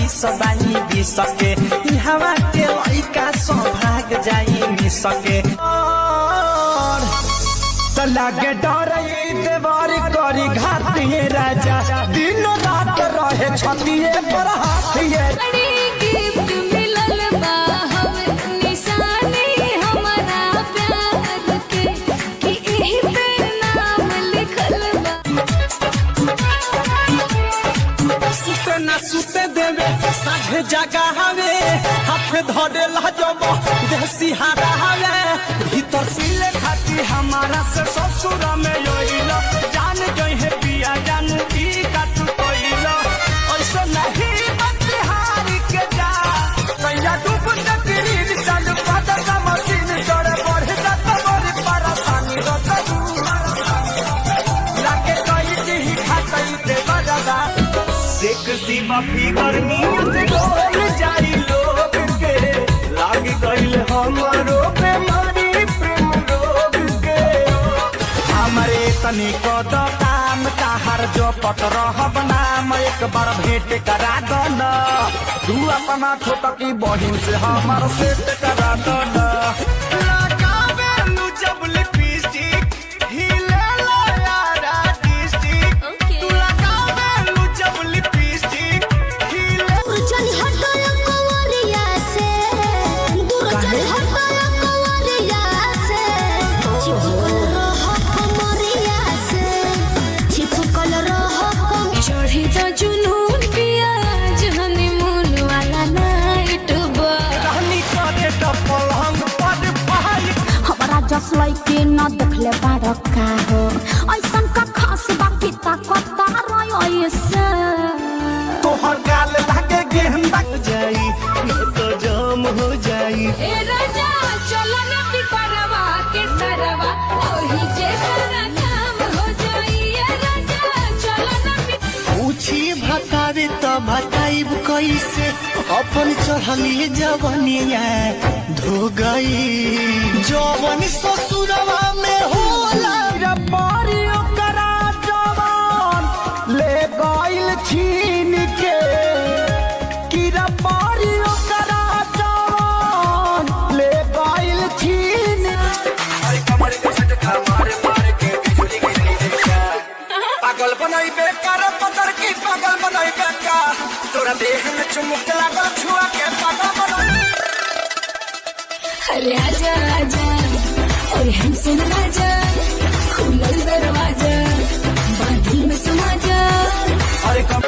सदाई भी सके हवा के लइका सौभाग जाई भी सके और त लागे डर देवर करी घातिए राजा दिन रात रहे छतिए पर हाथिए बड़ी गिफ्ट मिलल बा हमर निशानी हमारा प्यार के कि एही पे नाम लिखल बा सुते ना सुते देवे साझे जगा हवे हाथ धरे लजब देसी हारा हवे भीतर सिले खाती हमारा से ससुर में योइल जान गई है पिया जान की काटू कोइल ऐसा नहीं बतिहारी के जा कैया डूब तकरीर चल पद का मशीन चढ़ बढ़ जात बड़ी परेशानी रतू लाके कई दी खातई दे बजदा सेक्सी मफी गर्मियत डोल जाई लोग के लाग गइल हमरो बेमारी प्रेम रोग के हमरे तनी को तो काम ताहर जो पट रहब नाम एक बार भेंट करा दो न तू अपना छोटकी बहिन से हमर सेट करा दो न लगावे नु जब लिपस्टिक हिले लो यारा डिस्ट्रिक्ट ओके लगावेलू जब लिपस्टिक हिले चल हटो कंवरिया से दूर चल हटो कंवरिया से चिपकल रह कमरिया से चिपकल रह कम चढ़ी तो जुनून पियाज हनीमून वाला नाइट बा रहनी काटे त पलंग पर पहाड़ हमारा जस लइके न देखले बाड़ का हो ऐसन का खास बाकी ताकत रही ऐसे तोहर गाल लागे गेंदा जाई न तो जाम हो जाई ए राजा चलो ना पिपरवा के तरवा ओही जैसा काम हो जाई ए राजा चलो ना पिपरवा पूछी भतावे त भताइब कैसे अपन चढ़ली जवनिया धो गई जवन ससुरवा में होला रे बारी ओकरा जवान ले गइल छीन के कीरा बारी ओकरा जवान ले गइल छीन अरे कमर के झटका मारे मारे के बिजली गिरी देखा पागल बनाई बेकार पतर की पागल बनाई बेकार तोरा देह में चुमुक लागल छुआ के पागल बनाई अरे आजा आजा और हमसे राजा खुलल दरवाजा बादल में समा जा अरे कम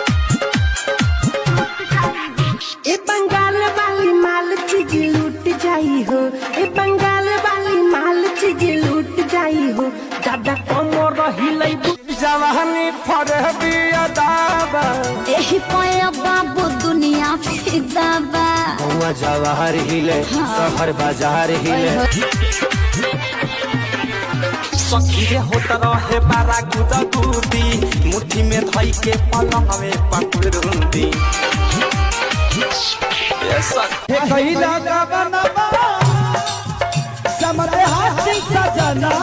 ए बंगाल वाली माल चीज लूट जाई हो ए बंगाल वाली माल चीज लूट जाई हो दादा कमर हिलाई जवानी फरे बिया दाबा एही पया बाबू दुनिया फिदा बा हुआ जवाहर हिले शहर बाजार हिले सखी रे होत रहे बारा गुदा गुदी मुट्ठी में धई के पलंग में पकड़ुंदी ये सखी कहिला का बनवा समरे हाथी सजना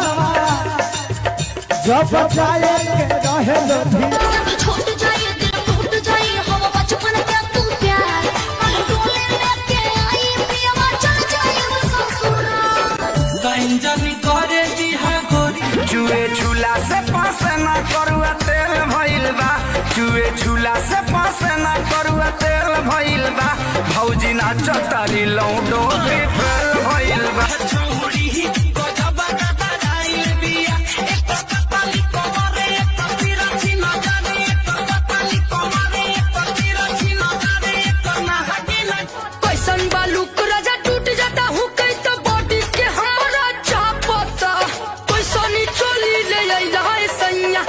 जब जाए के रहे लोधी छूट जाए दिल टूट जाए हम बचपन के तू प्यार हम डोले लेके आई पियवा चल जाए वो ससुराल गंजन करे दिहा गोरी चुए झूला से पास ना करुआ तेल भइल बा चुए झूला से पास ना करुआ तेल भइल बा भौजी ना चतरी लौडो के फेल भइल बा चूड़ी गजब गदा जाइल बिया एक कपाली कोमरे एक तिरछी नजर एक कपाली कोमरे एक तिरछी नजर एक नहाके ना कैसन बालू राजा टूट जाता हूँ कई तो बॉडी के हमारा चापता कैसनी चोली ले आई रहा सैया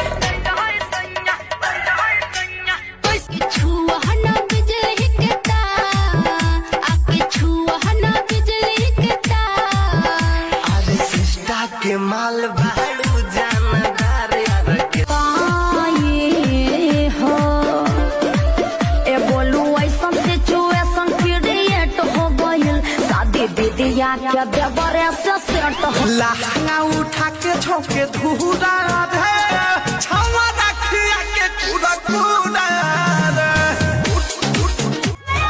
छुआ ना बिजली के तार आके छुआ ना बिजली के तार अरे सिस्टा के माल भाड़ू जानदार यार के पाए हो ए बोलू ऐसन सिचुएशन क्रिएट हो गइल शादी दीदिया के देवरे से सेट हो लहंगा उठा के झोंके धूरा रे छावा रखिया के पूरा पूरा रे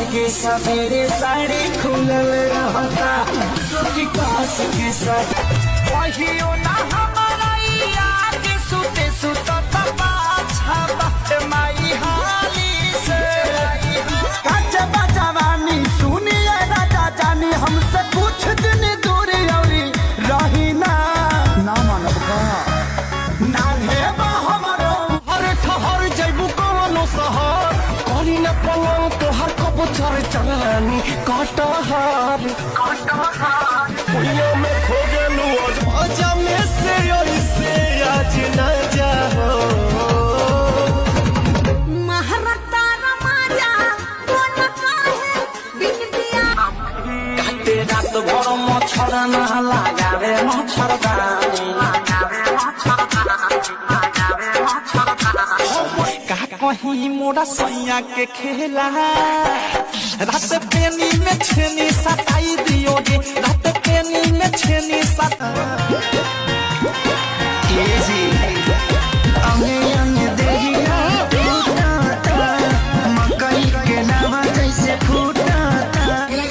लागे सवेरे साड़ी खुलल रहता सुखी कास के साथ कहियो ना हमारा याद सुते सुतत पाछा बात माई हाली से कच बजवानी सुनिए राजा जानी हमसे कुछ दिन दूर औरी रही ना ना मानब का नान्हे बा हमरो हर ठहर जइबू कवनो शहर करी न पलंग तोहर कबो चर चरानी कटहर कटहर पुइया में खो गेलू अजा में से से आज न जाओ महारता रमाजा कोन काहे बिन दिया काटे रात भर मच्छर न लगावे मच्छरदानी का कहीं मोरा सैया के खेला रात पेनी में छेनी सताई दियो गे रात पेनी में छेनी सता अंगे अंगे देहिया टूटता मकई के नावा जैसे फूटता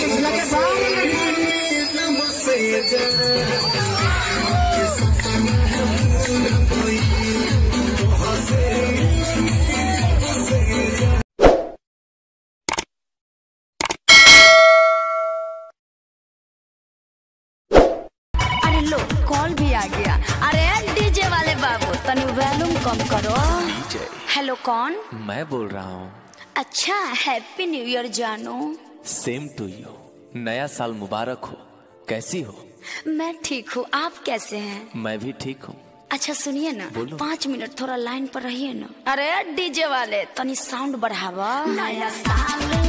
अरे लो कॉल भी आ गया अरे डीजे वाले बाबू तनी वॉल्यूम कम करो हेलो कौन मैं बोल रहा हूँ अच्छा हैप्पी न्यू ईयर जानू सेम टू यू नया साल मुबारक हो कैसी हो मैं ठीक हूँ आप कैसे हैं मैं भी ठीक हूँ अच्छा सुनिए ना बोलो। पाँच मिनट थोड़ा लाइन पर रहिए ना अरे डीजे वाले तनी साउंड बढ़ावा नया साल